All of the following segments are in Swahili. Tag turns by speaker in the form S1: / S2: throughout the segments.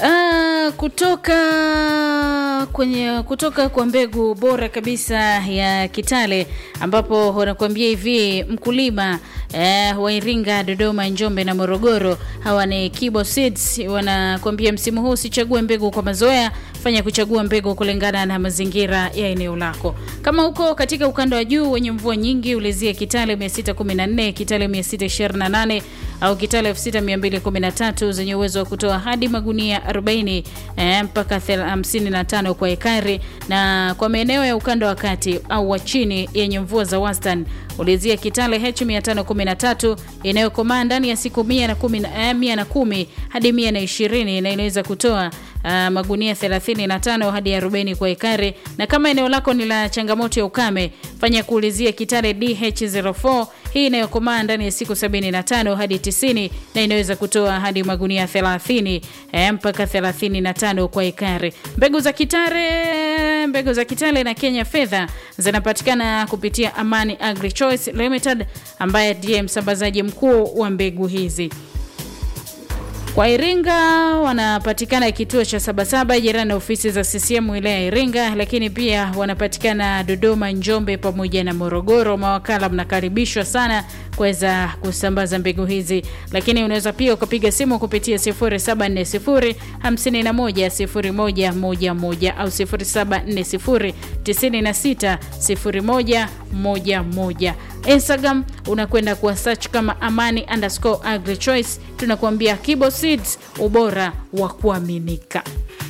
S1: Ah, kutoka kwenye kutoka kwa mbegu bora kabisa ya Kitale ambapo wanakuambia hivi mkulima eh, wa Iringa, Dodoma, Njombe na Morogoro. Hawa ni Kibo Seeds, wanakuambia msimu huu usichague mbegu kwa mazoea, fanya kuchagua mbegu kulingana na mazingira ya eneo lako. Kama uko katika ukanda wa juu wenye mvua nyingi, ulizie Kitale 614, Kitale 628 au Kitale 6213 zenye uwezo wa kutoa hadi magunia 40 eh, mpaka 55 kwa ekari, na kwa maeneo ya ukanda wa kati au wa chini yenye mvua za wastani ulizia Kitale H513 inayokomaa ndani ya siku 110 eh, 110 hadi 120 na inaweza kutoa uh, magunia 35 hadi 40 kwa ekari, na kama eneo lako ni la changamoto ya ukame, fanya kuulizia Kitale DH04 hii inayokomaa ndani ya siku 75 hadi 90 na inaweza kutoa hadi magunia 30 eh, mpaka 35 kwa ekari. Mbegu za Kitale, mbegu za Kitale na Kenya Fedha zinapatikana kupitia Amani Agri Choice Limited ambaye ndiye msambazaji mkuu wa mbegu hizi. Kwa Iringa wanapatikana kituo cha Sabasaba jirani na ofisi za CCM wilaya ya Iringa, lakini pia wanapatikana Dodoma, Njombe pamoja na Morogoro. Mawakala mnakaribishwa sana kuweza kusambaza mbegu hizi, lakini unaweza pia ukapiga simu kupitia 0740 51 0111 au 0740 96 01 11. Instagram unakwenda kuwa search kama amani underscore agri choice. Tunakuambia Kibo Seeds, ubora wa kuaminika.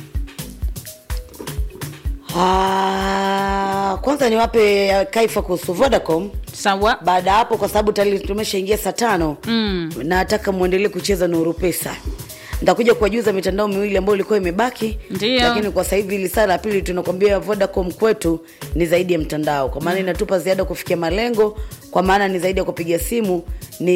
S2: Ah, kwanza niwape ya kaifa kuhusu Vodacom.
S1: Sawa,
S2: Baada ya hapo, kwa sababu tayari tumeshaingia saa tano mm. nataka muendelee kucheza Nuru Pesa. Nitakuja kuwajuza mitandao miwili ambayo ilikuwa imebaki,
S1: Ndiyo.
S2: lakini kwa sasa hivi ili saa la pili tunakwambia Vodacom kwetu ni zaidi ya mtandao, kwa maana inatupa ziada kufikia malengo, kwa maana ni zaidi ya kupiga simu,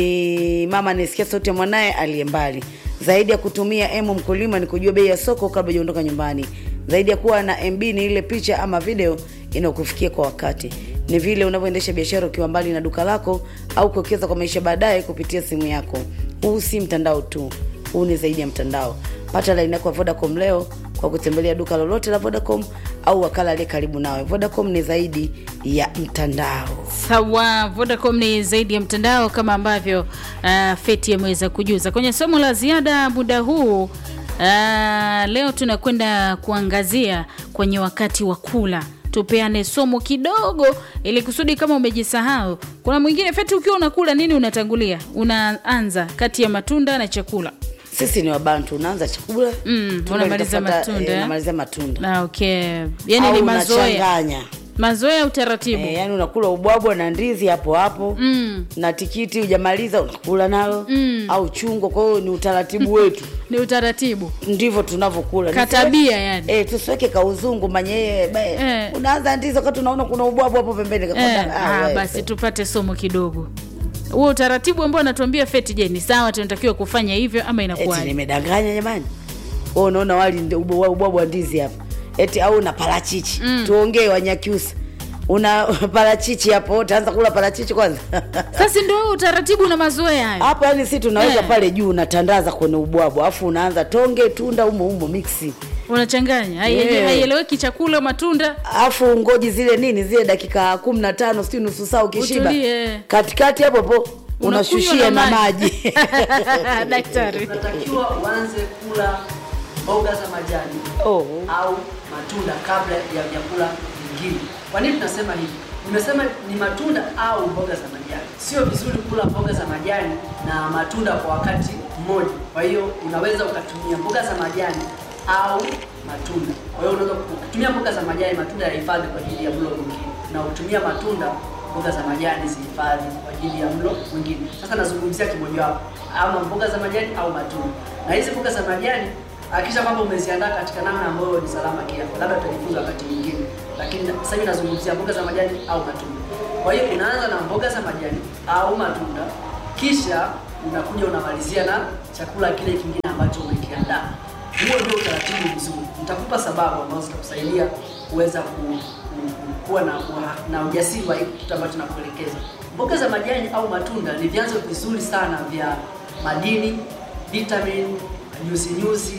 S2: ni mama anisikia sauti ya mwanaye aliye mbali, zaidi ya kutumia emu mkulima ni kujua bei ya soko kabla hujaondoka nyumbani, zaidi ya kuwa na MB ni ile picha ama video inayokufikia kwa wakati ni vile unavyoendesha biashara ukiwa mbali na duka lako au kuwekeza kwa maisha baadaye kupitia simu yako. Huu si mtandao tu, huu ni zaidi ya mtandao. Pata laini yako ya Vodacom leo kwa kutembelea duka lolote la Vodacom au wakala aliye karibu nawe. Vodacom ni zaidi ya mtandao.
S1: sawa. Vodacom ni zaidi ya mtandao kama ambavyo uh, Feti ameweza kujuza kwenye somo la ziada muda huu. Uh, leo tunakwenda kuangazia kwenye wakati wa kula tupeane somo kidogo ili kusudi kama umejisahau. Kuna mwingine Feti, ukiwa unakula nini unatangulia? Unaanza kati ya matunda na chakula.
S2: Sisi ni Wabantu, unaanza chakula
S1: Mm,
S2: tunda
S1: unamaliza
S2: litafuata,
S1: matunda,
S2: eh,
S1: eh?
S2: unamalizia matunda
S1: Na okay, yani
S2: au
S1: ni mazoea,
S2: unachanganya
S1: mazoea utaratibu.
S2: Eh, yani unakula ubwabwa na ndizi hapo hapo
S1: Mm.
S2: na tikiti hujamaliza unakula nalo
S1: Mm.
S2: au chungwa. Kwa hiyo ni utaratibu wetu,
S1: Ni utaratibu
S2: ndivyo tunavyokula.
S1: katabia yani.
S2: Eh, tusiweke kauzungu manye ba-
S1: Eh.
S2: unaanza ndizi wakati unaona kuna ubwabwa hapo pembeni.
S1: Eh,
S2: Kakwambia, ah,
S1: ah,
S2: wewe.
S1: basi tupate somo kidogo. Huo utaratibu ambao anatuambia Feti, je, ni sawa tunatakiwa kufanya hivyo ama
S2: Eti
S1: inakuwaje?
S2: nimedanganya jamani? Wewe unaona wali ndi- ubwa- ubwabwa wa ndizi hapa eti au una parachichi tuongee Wanyakyusa, una parachichi hapo, utaanza kula parachichi kwanza
S1: Sasa ndio huo utaratibu na mazoea hayo.
S2: hapo yani si tunaweka
S1: Eh.
S2: pale juu unatandaza kwenye ubwabwa alafu unaanza tonge tunda umo umo mixi
S1: Unachanganya, Hai-
S2: Yeah.
S1: haieleweki chakula, matunda
S2: alafu ngoji zile nini zile dakika kumi na tano sijui nusu saa ukishiba
S1: Utulie.
S2: katikati hapo po unashushia
S1: Unakunywa
S2: na
S1: na
S2: maji
S1: daktari.
S3: unatakiwa uanze kula mboga za majani
S2: oh.
S3: au matunda kabla ya vyakula vingine. Kwa nini tunasema hivi? Nimesema ni matunda au mboga za majani. Sio vizuri kula mboga za majani na matunda kwa wakati mmoja. Kwa hiyo unaweza ukatumia mboga za majani au matunda. Kwa hiyo unaweza ukitumia mboga za majani, matunda yahifadhi kwa ajili ya mlo mwingine, na ukitumia matunda, mboga za majani zihifadhi kwa ajili ya mlo mwingine. Sasa nazungumzia kimojawapo, ama mboga za majani au matunda. Na hizi mboga za majani hakikisha kwamba umeziandaa katika namna ambayo ni salama kiafya. Labda tutajifunza wakati mwingine, lakini sasa hivi nazungumzia mboga za majani au matunda. Kwa hiyo unaanza na mboga za majani au matunda, kisha unakuja unamalizia na chakula kile kingine ambacho umekiandaa. Huo ndio utaratibu mzuri. Nitakupa sababu ambazo zitakusaidia kuweza ku, ku, ku, kuwa na, na ujasiri wa hiki kitu ambacho nakuelekeza. Mboga za majani au matunda ni vyanzo vizuri sana vya madini, vitamin, nyuzi nyuzi,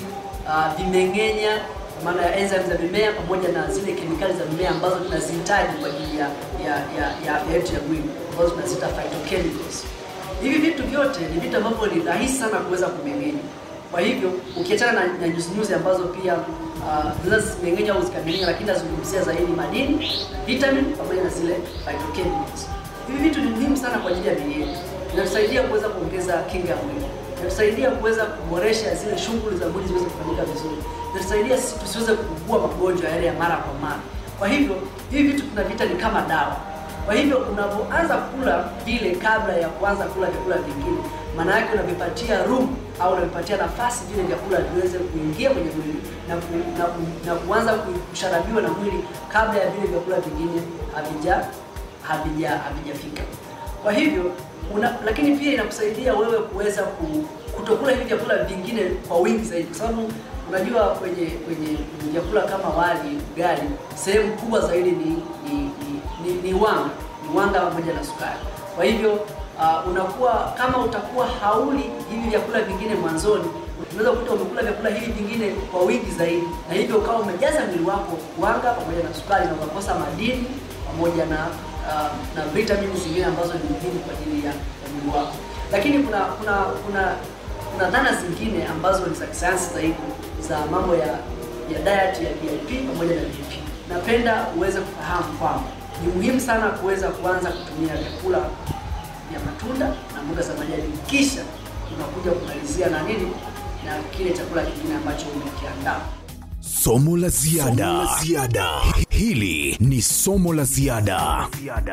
S3: uh, vimeng'enya kwa maana ya enzymes za mimea pamoja na zile kemikali za mimea ambazo tunazihitaji kwa ajili ya ya ya ya afya yetu ya mwili ambazo tunaziita phytochemicals. Hivi vitu vyote ni vitu ambavyo ni rahisi sana kuweza kumeng'enya. Kwa hivyo ukiachana na, na nyuzi nyuzi ambazo pia uh, zinaweza zimeng'enya au zikameng'enya, lakini nazungumzia zaidi madini, vitamin pamoja na zile phytochemicals. Hivi vitu ni muhimu sana kwa ajili ya miili yetu. Inatusaidia kuweza kuongeza kinga ya mwili, inatusaidia kuweza kuboresha zile shughuli za mwili ziweze kufanyika vizuri, inatusaidia sisi tusiweze kuugua magonjwa yale ya mara kwa mara. Kwa hivyo hivi vitu tunavita ni kama dawa. Kwa hivyo unapoanza kula vile kabla ya kuanza kula vyakula vingine, maana yake unavipatia room au unavipatia nafasi vile vyakula viweze kuingia kwenye mwili na, ku, na, ku, na kuanza kusharabiwa na mwili kabla ya vile vyakula vingine havija havija havijafika. Kwa hivyo una, lakini pia inakusaidia wewe kuweza ku, kutokula hivi vyakula vingine kwa wingi zaidi, kwa sababu unajua kwenye kwenye vyakula kama wali, ugali, sehemu kubwa zaidi ni ni, ni, ni, ni wanga ni wanga pamoja na sukari. Kwa hivyo uh, unakuwa kama utakuwa hauli hivi vyakula vingine mwanzoni, unaweza kukuta umekula vyakula hivi vingine kwa wingi zaidi, na hivyo ukawa umejaza mwili wako wanga pamoja na sukari na ukakosa madini pamoja na uh, na vitamini zingine ambazo ni muhimu kwa ajili ya, ya mwili wako. Lakini kuna kuna kuna kuna dhana zingine ambazo ni za kisayansi zaidi za mambo ya ya diet ya VIP pamoja na BP. Napenda uweze kufahamu kwamba ni muhimu sana kuweza kuanza kutumia vyakula vya matunda na mboga za majani, kisha unakuja kumalizia na nini na kile chakula kingine ambacho umekiandaa.
S4: Somo la ziada. Somo la ziada. Hili ni somo la ziada.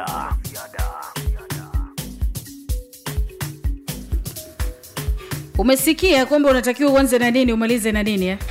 S1: Umesikia kwamba unatakiwa uanze na nini umalize na nini eh?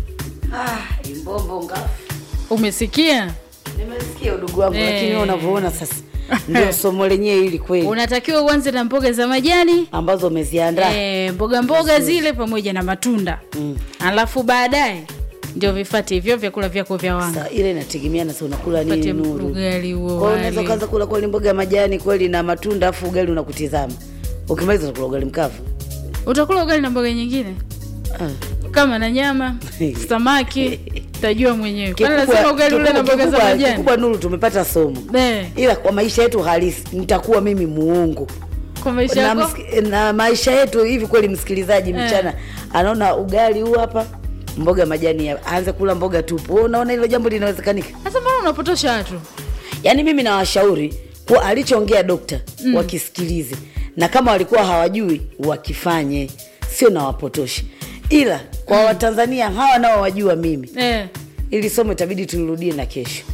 S2: Ah, imbombo ngafu.
S1: Umesikia?
S2: Nimesikia udugu wangu
S1: Eh.
S2: lakini wewe unavyoona sasa ndio somo lenyewe hili kweli
S1: Unatakiwa uanze na mboga za majani
S2: ambazo umeziandaa.
S1: eh, mboga mboga zile pamoja na matunda
S2: Mm.
S1: alafu baadaye ndio vifate hivyo vyakula vyako vya wanga
S2: Sasa ile inategemeana sasa unakula nini
S1: pate
S2: nuru.
S1: ugali huo
S2: Kwa hiyo unaweza
S1: wali.
S2: ukaanza kula kweli mboga ya majani kweli na matunda afu ugali unakutizama. Ukimaliza utakula ugali mkavu.
S1: utakula ugali na mboga nyingine
S2: Ah.
S1: kama na nyama samaki utajua mwenyewe kwani
S2: Kikubwa-
S1: lazima ugali ule na
S2: kikubwa-
S1: mboga za
S2: kikubwa-
S1: majani
S2: Kikubwa nuru tumepata somo.
S1: Eh,
S2: Ila kwa maisha yetu halisi nitakuwa mimi muongo.
S1: kwa maisha
S2: na,
S1: yako
S2: msiki- na maisha yetu hivi kweli msikilizaji
S1: Eh.
S2: mchana anaona ugali huu hapa mboga majani ya- aanze kula mboga tupu Wewe unaona hilo jambo linawezekanika
S1: sasa mbona unapotosha watu
S2: yaani mimi nawashauri kuwa alichoongea dokta mm. wakisikilize na kama walikuwa hawajui wakifanye sio nawapotoshe ila kwa mm. watanzania hawa nao wajua mimi
S1: eh,
S2: ili somo itabidi tulirudie na kesho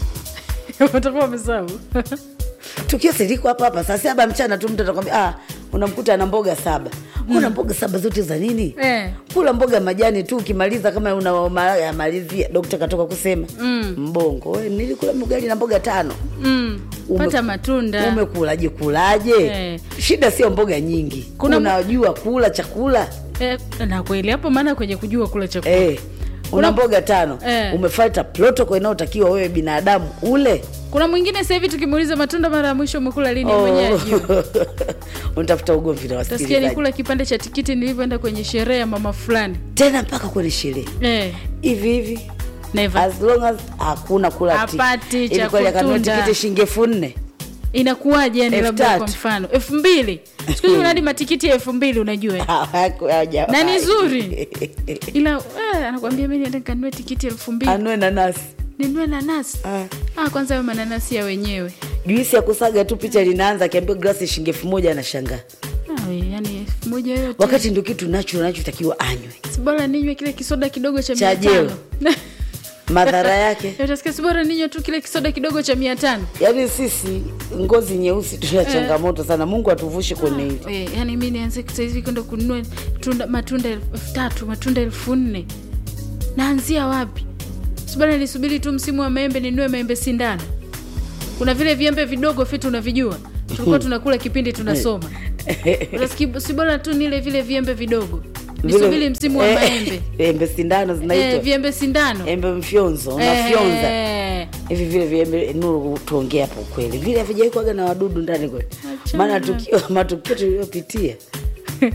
S1: utakuwa umesahau
S2: tukio siliko hapa hapa saa saba mchana tu mtu atakwambia ah, unamkuta ana mboga saba una mboga saba zote za nini
S1: Eh.
S2: kula mboga majani tu ukimaliza kama unamalizia dokta katoka kusema
S1: Mm.
S2: mbongo we, nilikula ugali na mboga tano
S1: mm.
S2: Ume-
S1: pata matunda
S2: umekulaje kulaje
S1: Eh.
S2: shida sio mboga nyingi
S1: Kuna-
S2: unajua kula chakula
S1: eh, na kweli hapo maana kwenye kujua kula chakula
S2: eh.
S1: Kuna-
S2: una mboga tano
S1: Eh.
S2: umefuata protocol inayotakiwa wewe binadamu ule
S1: kuna mwingine sasa hivi tukimuuliza matunda mara ya mwisho umekula lini
S2: Oh.
S1: mwenyewe ajui
S2: unatafuta ugomvi na
S1: utasikia
S2: wasikilizaji
S1: nikula kipande cha tikiti nilivyoenda kwenye sherehe ya mama fulani
S2: tena mpaka kwenye sherehe
S1: eh,
S2: hivi hivi
S1: never
S2: as long as hakuna kula ti-
S1: Hapati
S2: Hivi
S1: cha
S2: kweli akanunua
S1: kutunda.
S2: tikiti shilingi elfu nne
S1: inakuwaje yani
S2: Elfu
S1: labda
S2: tatu.
S1: kwa mfano elfu mbili siku hizi unadi matikiti ya elfu mbili unajua Na ni zuri. ila eh, anakwambia mi niende kanunue tikiti elfu mbili
S2: anue nanasi
S1: ninunue nanasi
S2: Ah.
S1: ah, kwanza ayo mananasi ya wenyewe
S2: juisi ya kusaga tu picha linaanza akiambiwa glasi shilingi elfu moja anashangaa
S1: ah, we, yani elfu moja yote
S2: wakati ndio kitu nacho nachotakiwa anywe
S1: sibora ninywe kile kisoda kidogo cha
S2: Cha
S1: mia
S2: jeo.
S1: tano
S2: madhara yake
S1: utasikia sibora ninywe tu kile kisoda kidogo cha mia tano
S2: yaani sisi ngozi nyeusi tuna changamoto sana mungu atuvushe kwenye hili
S1: Eh, yani mi nianze sahizi kwenda kununua tunda, matunda elfu tatu matunda elfu nne naanzia wapi subana nilisubiri tu msimu wa maembe ninunue maembe sindano kuna vile viembe vidogo fitu unavijua tulikuwa tunakula kipindi tunasoma Unasikia, si bora tu nile vile viembe vidogo nisubiri msimu wa
S2: Eh,
S1: maembe
S2: embe sindano
S1: eh,
S2: zinaitwa
S1: viembe sindano
S2: embe mfyonzo unafyonza
S1: Eh,
S2: hivi vile viembe nuru tuongee hapo kweli vile havijaikwaga na wadudu ndani kweli
S1: Achana
S2: maana
S1: na-
S2: tukio matukio tuliyopitia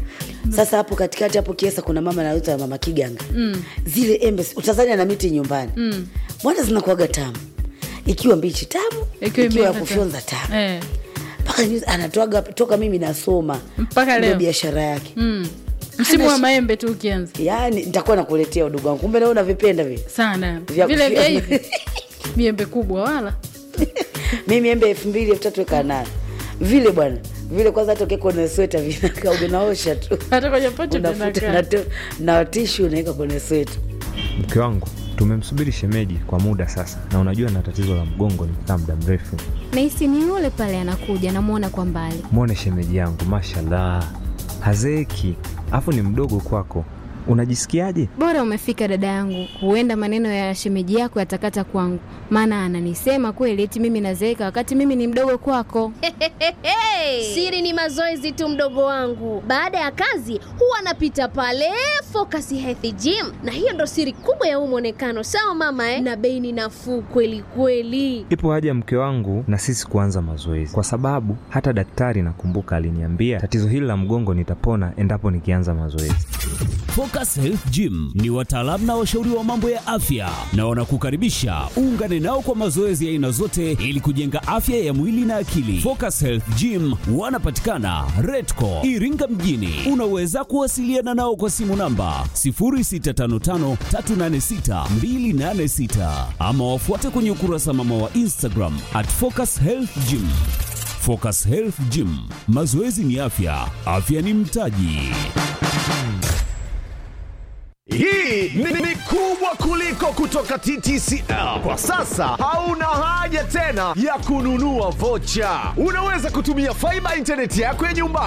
S2: sasa hapo katikati hapo kiesa kuna mama nauza mama kiganga mm. zile embe utazania na miti nyumbani mm. mbona zinakuaga tamu ikiwa mbichi tamu
S1: Ikiwa
S2: ikiwa ya
S1: imeiva
S2: kufyonza tamu
S1: Eh,
S2: mpaka juzi anatoaga toka mimi nasoma
S1: Mpaka
S2: ndio
S1: leo.
S2: biashara yake
S1: mm. msimu wa
S2: Ana-
S1: maembe tu ukianza
S2: yaani nitakuwa nakuletea udugu wangu kumbe nawe unavipenda vile
S1: sana
S2: Vya
S1: vile vya
S2: kufyonza.
S1: hivi miembe kubwa wala
S2: mimi embe elfu mbili elfu tatu weka nayo vile bwana vile kwanza hata ukiweka kwenye sweta vinakaa unaosha tu
S1: hata kwenye pocho
S2: unafuta
S1: vinakaa.
S2: na, tu- na tishu unaweka kwenye sweta
S5: Mke wangu tumemsubiri shemeji kwa muda sasa, na unajua na tatizo la mgongo nikikaa muda mrefu.
S6: nahisi ni yule pale anakuja namwona kwa mbali
S5: Mwone shemeji yangu, mashallah, hazeeki, afu ni mdogo kwako. Unajisikiaje?
S6: bora umefika dada yangu huenda maneno ya shemeji yako yatakata kwangu maana ananisema kweli eti mimi nazeeka wakati mimi ni mdogo kwako
S7: Siri ni mazoezi tu, mdogo wangu. Baada ya kazi huwa anapita pale Focus Health Gym, na hiyo ndo siri kubwa ya huu mwonekano. Sawa mama eh? Na bei ni nafuu kweli kweli.
S5: Ipo haja mke wangu na sisi kuanza mazoezi, kwa sababu hata daktari nakumbuka aliniambia tatizo hili la mgongo nitapona endapo nikianza mazoezi.
S8: Focus Health Gym ni wataalamu na washauri wa mambo ya afya na wanakukaribisha uungane nao kwa mazoezi ya aina zote ili kujenga afya ya mwili na akili. Focus Health Gym wanapatikana Redco Iringa mjini. Unaweza kuwasiliana nao kwa simu namba 0655386286 ama wafuate kwenye ukurasa mama wa Instagram at Focus Health Gym. Focus Health Gym, mazoezi ni afya, afya ni mtaji.
S9: Hii ni, ni kubwa kuliko kutoka TTCL. Kwa sasa hauna haja tena ya kununua vocha. Unaweza kutumia faiba intaneti yako ya nyumbani